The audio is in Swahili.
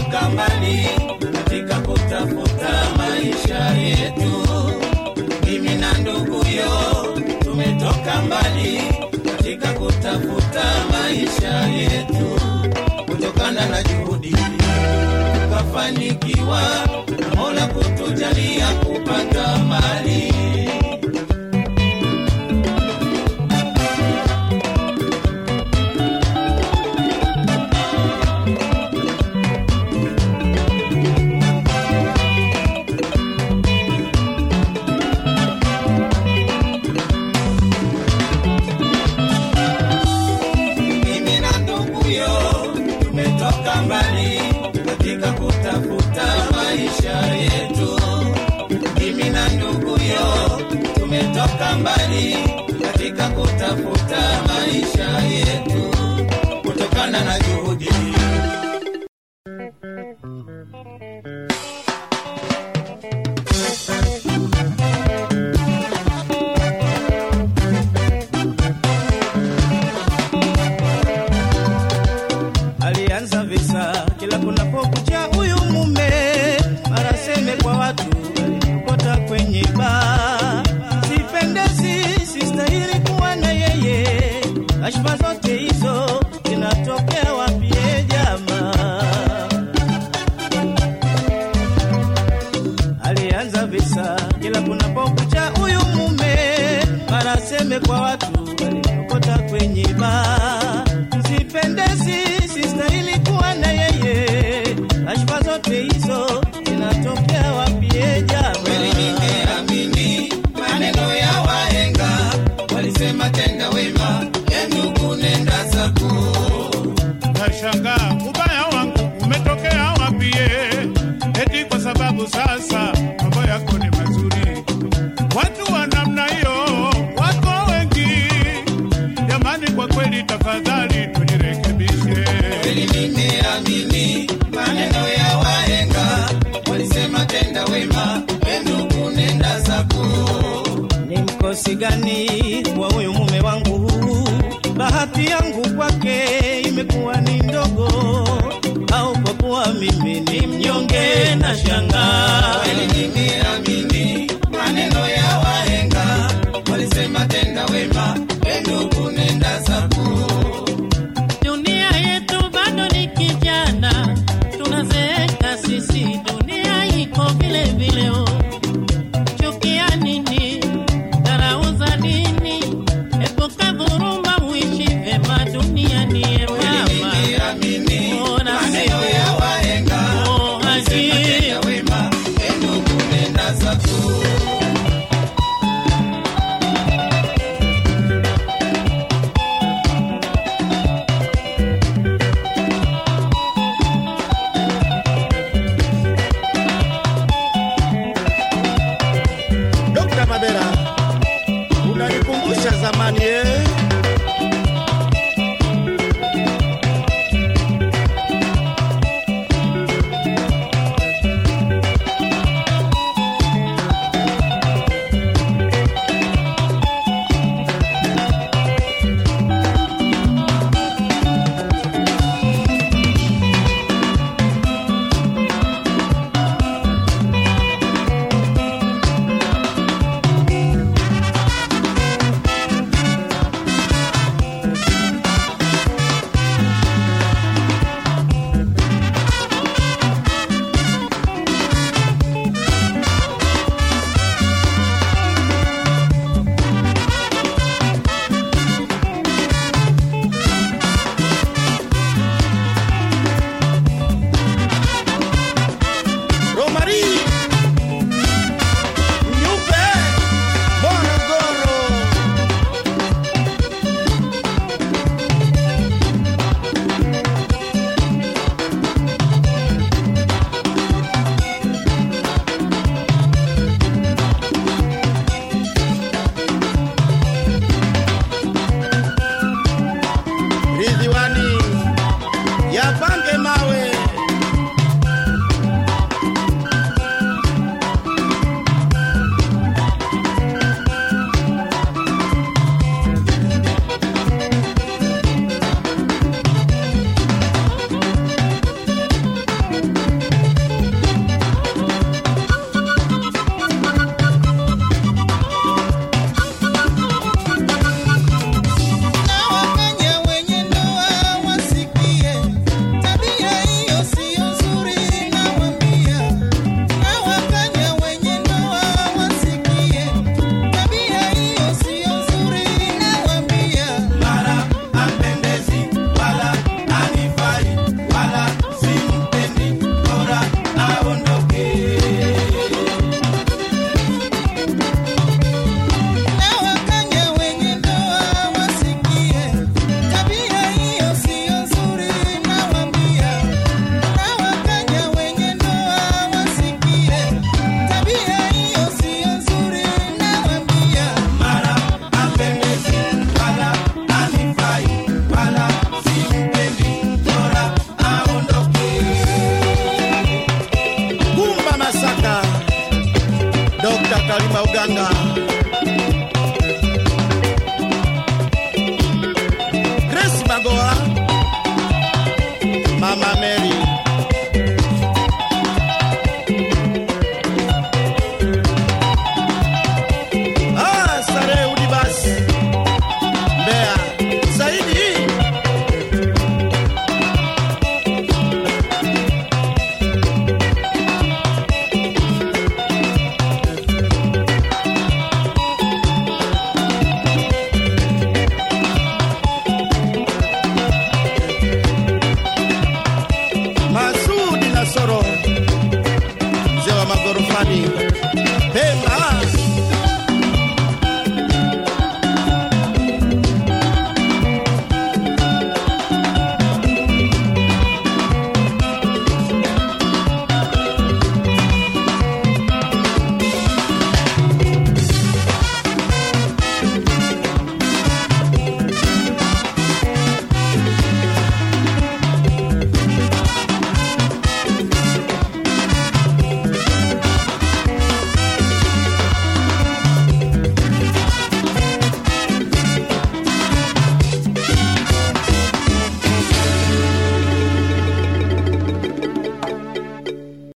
tumetoka mbali katika kutafuta maisha yetu. Mimi na nduguyo tumetoka mbali katika kutafuta maisha yetu, kutokana na juhudi tukafanikiwa na Mola kutujalia kupata mali. mimi na nduguyo tumetoka mbali katika kutafuta maisha yetu. Mimi na nduguyo tumetoka mbali katika kutafuta maisha yetu, kutokana na juhudi alianza visa kila kunapokucha huyu mume mara seme kwa watu aliokota kwenye baa sipendezi sistahili kuwa na yeye kashfa zote hizo zinatokea wapie jamaa alianza visa kila kunapokucha huyu mume mara seme kwa watu aliokota kwenye baa sipendezi sistahili kuwa na yeye kashfa zote hizo zinatokea wapie kweli jamaa nimeamini maneno ya wahenga, walisema tenda wema, e ndugu nenda zako. Nashangaa ubaya wangu umetokea wapie, eti kwa sababu sasa mambo yako ni mazuri. Watu wa namna hiyo wako wengi, jamani, kwa kweli tafadhali tujirekebishe. kweli nimeamini maneno ya wahenga, walisema tenda wema, e ndugu nenda zako. ni mkosi gani kwa huyu mume wangu bahati yangu kwake imekuwa ni ndogo au kwa kuwa mimi ni mnyonge na shangaa Kweli nimeamini maneno ya wahenga, walisema tenda wema, e ndugu nenda zako. Dunia yetu bado ni kijana, tunazeeka sisi, dunia iko vile vile. oh. Chukia nini? Dharau za nini? Epuka dhuluma, uishi vyema duniani. e Kweli mama. nimeamini Oh, na maneno ya wahenga, Oh, walisema Haji. tenda wema, e ndugu nenda Salima Uganga. Grace Magoa. Mama Mary. Ah, Sare Udibas. Mbeya. Saidi. Masudi Nasoro.